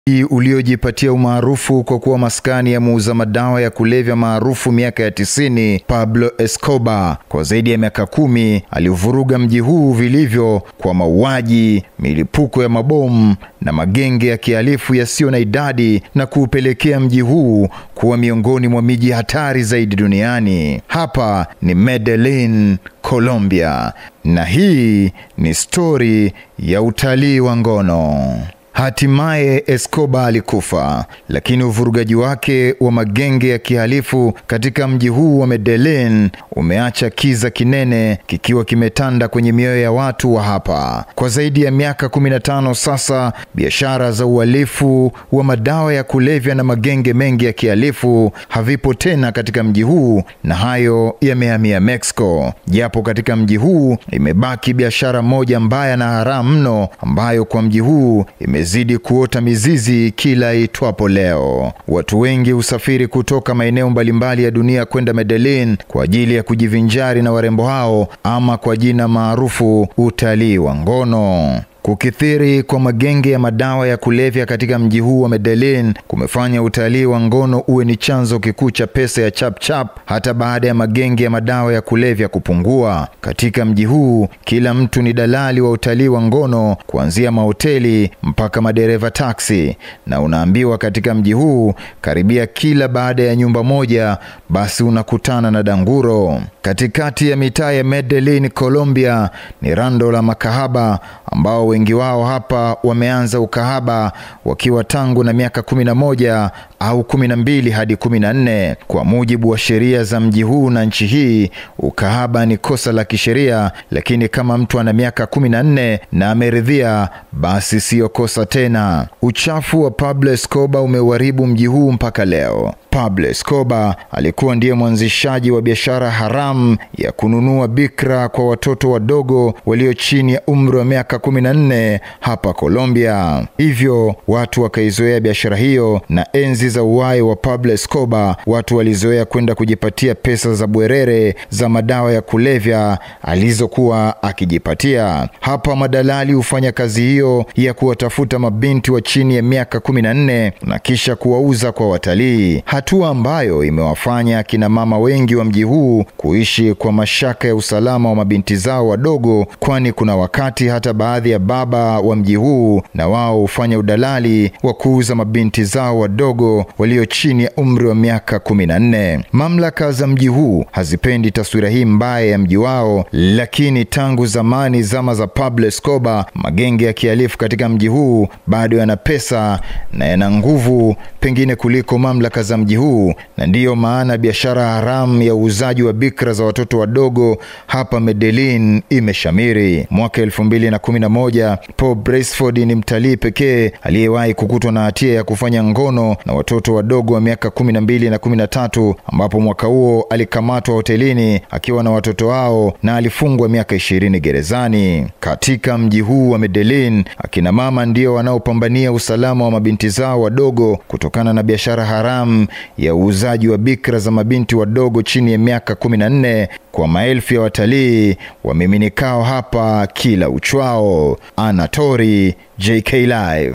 uliojipatia umaarufu kwa kuwa maskani ya muuza madawa ya kulevya maarufu miaka ya tisini, Pablo Escobar kwa zaidi ya miaka kumi aliuvuruga mji huu vilivyo kwa mauaji, milipuko ya mabomu na magenge ya kihalifu yasiyo na idadi na kuupelekea mji huu kuwa miongoni mwa miji hatari zaidi duniani. Hapa ni Medellin, Colombia, na hii ni stori ya utalii wa ngono. Hatimaye Escobar alikufa, lakini uvurugaji wake wa magenge ya kihalifu katika mji huu wa Medellin umeacha kiza kinene kikiwa kimetanda kwenye mioyo ya watu wa hapa. Kwa zaidi ya miaka 15 sasa, biashara za uhalifu wa madawa ya kulevya na magenge mengi ya kihalifu havipo tena katika mji huu, na hayo yamehamia Mexico. Japo katika mji huu imebaki biashara moja mbaya na haramu mno ambayo kwa mji huu ime zidi kuota mizizi kila itwapo leo. Watu wengi husafiri kutoka maeneo mbalimbali ya dunia kwenda Medellin kwa ajili ya kujivinjari na warembo hao ama kwa jina maarufu utalii wa ngono. Kukithiri kwa magenge ya madawa ya kulevya katika mji huu wa Medellin kumefanya utalii wa ngono uwe ni chanzo kikuu cha pesa ya chapchap chap, hata baada ya magenge ya madawa ya kulevya kupungua. Katika mji huu kila mtu ni dalali wa utalii wa ngono, kuanzia mahoteli mpaka madereva taksi, na unaambiwa katika mji huu karibia kila baada ya nyumba moja basi unakutana na danguro. Katikati ya mitaa ya Medellin, Colombia, ni rando la makahaba ambao wengi wao hapa wameanza ukahaba wakiwa tangu na miaka kumi na moja au kumi na mbili hadi kumi na nne. Kwa mujibu wa sheria za mji huu na nchi hii, ukahaba ni kosa la kisheria, lakini kama mtu ana miaka kumi na nne na ameridhia, basi siyo kosa tena. Uchafu wa Pablo Escobar umeuharibu mji huu mpaka leo. Pablo Escobar alikuwa ndiye mwanzishaji wa biashara haramu ya kununua bikra kwa watoto wadogo walio chini ya umri wa miaka kumi na nne hapa Colombia. Hivyo watu wakaizoea biashara hiyo, na enzi za uhai wa Pablo Escobar watu walizoea kwenda kujipatia pesa za bwerere za madawa ya kulevya alizokuwa akijipatia. Hapa madalali hufanya kazi hiyo ya kuwatafuta mabinti wa chini ya miaka kumi na nne na kisha kuwauza kwa watalii hatua ambayo imewafanya akina mama wengi wa mji huu kuishi kwa mashaka ya usalama wa mabinti zao wadogo, kwani kuna wakati hata baadhi ya baba wa mji huu na wao hufanya udalali wa kuuza mabinti zao wadogo walio chini ya umri wa miaka kumi na nne. Mamlaka za mji huu hazipendi taswira hii mbaya ya mji wao, lakini tangu zamani, zama za Pablo Escobar, magenge ya kihalifu katika mji huu bado yana pesa na yana nguvu pengine kuliko mamlaka za mji huu na ndiyo maana biashara haramu ya uuzaji wa bikra za watoto wadogo hapa Medellin imeshamiri. Mwaka elfu mbili na kumi na moja Paul Braceford ni mtalii pekee aliyewahi kukutwa na hatia ya kufanya ngono na watoto wadogo wa miaka kumi na mbili na kumi na tatu ambapo mwaka huo alikamatwa hotelini akiwa na watoto hao na alifungwa miaka ishirini gerezani. Katika mji huu wa Medellin, akina mama ndio wanaopambania usalama wa mabinti zao wadogo kutokana na biashara haramu ya uuzaji wa bikra za mabinti wadogo chini ya miaka kumi na nne kwa maelfu ya watalii wamiminikao hapa kila uchwao. Anatori, JK Live.